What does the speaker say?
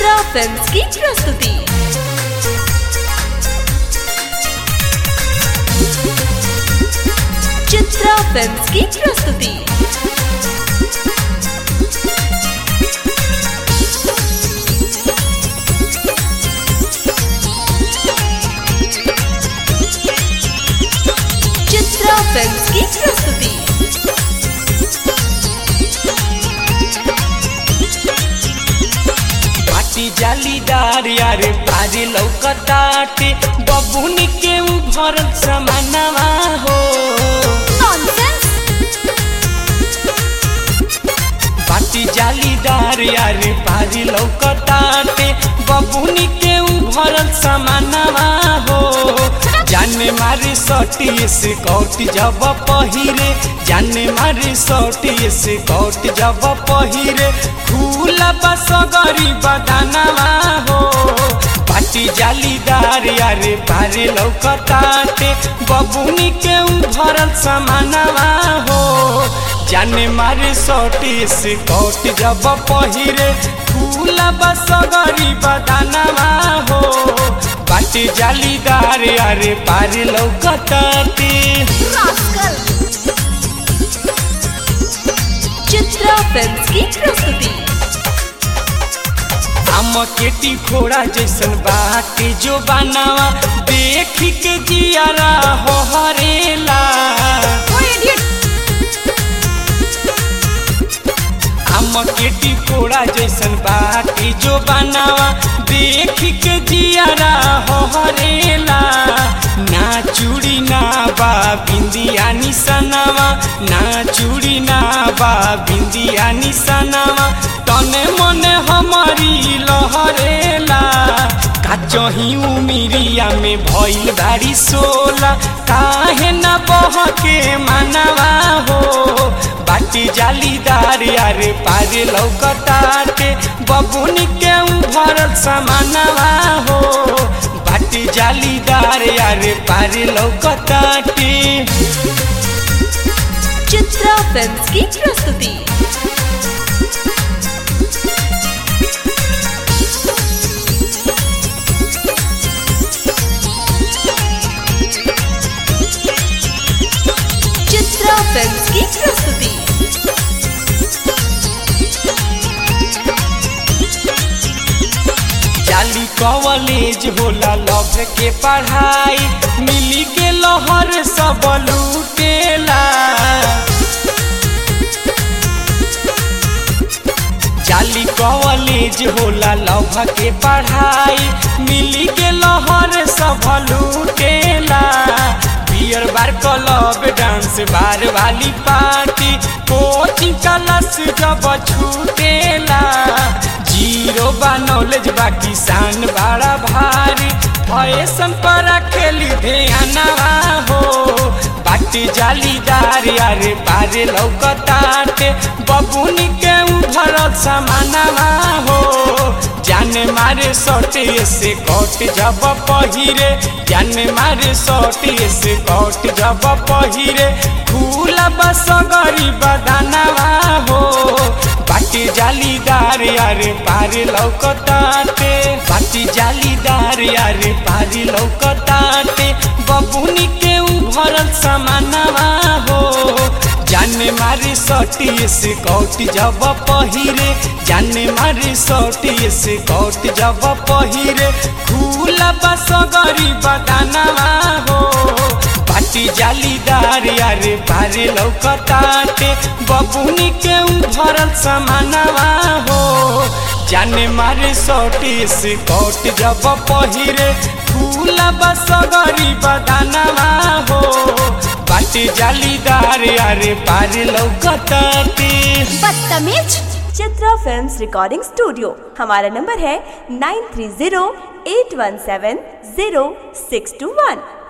Chitra films की प्रस्तुति Chitra films की प्रस्तुति चित्रा फिल्म्स की प्रस्तुति पाटी जालीदार यारे पारी लौकताटे बबुनी के उ भरल समानवा हो नॉनसेंस पाटी जालीदार यारे पारी लौकताटे बबुनी के उ भरल समानवा हो जाने मारे सटी से कौट जब पहिरे जाने मारे सटी से कौट जब पहिरे खुला बस गरी बदानवा हो पाटी जालीदार यारे पारे लौकताटे बबुनी के उ भरल समानवा हो जाने मारे सटी से कौट जब पहिरे खुला बस गरी बदानवा हो बाटी जालीदार यारे पारे लौकताटे रास्कल चित्रा फिल्म्स की प्रस्तुति हम केटी घोड़ा जैसन बाटे जो बनावा देख के जियारा हो हरेला हम केटी घोड़ा जैसन बाटे जो बनावा देख के जियारा हो हरेला ना चूड़ी ना बा बिंदिया निसनावा ना चूड़ी ना बा बिंदिया निसनावा तने मने हमारी लहरेला काचही उमिरिया में भइल बारी सोला काहे न बह के मानवा हो बाटी जालीदार यारे पारे लौकताटे बबुनी के उ भरल समानवा हो बाटी जालीदार यारे पारे लौकताटे चित्रा फिल्म्स की प्रस्तुति चित्रा फिल्म्स की प्रस्तुति जाली कॉलेज होला लव के पढ़ाई मिली के लहर सब लूटेला जाली कॉलेज होला लव के पढ़ाई मिली के लहर सब लूटेला beer bar club dance bar वाली पार्टी कोचिंग क्लास जब छूटेला जीरो बा नॉलेज बा किसान बड़ा भारी फैशन पर खेली ध्यानवा हो बाटी जालीदार यारे पारे लौकताटे बबुनी के उ भरल समानवा हो जाने मारे सटे से कट जब पहिरे जाने मारे सटे से कट जब पहिरे खुला बस गरी बदानवा हो बाटी जालीदार यारे पारे लौकताटे बाटी जालीदार यारे पारे लौकताटे बबुनी के उ भरल समानवा हो जाने मारे सटी से कौट जब पहिरे जाने मारे सटी से कौट जब पहिरे खुला बस गरी बदानवा हो पाटी जालीदार यारे पारे लौकताटे बबुनी के उ भरल समानवा हो जाने मारे सटी से कौट जब पहिरे खुला बस गरी बदानवा हो बाटी जालीदार यारे पारे लौकताटे बदतमीज चित्रा फिल्म्स रिकॉर्डिंग स्टूडियो हमारा नंबर है nine three zero eight one seven zero six two वन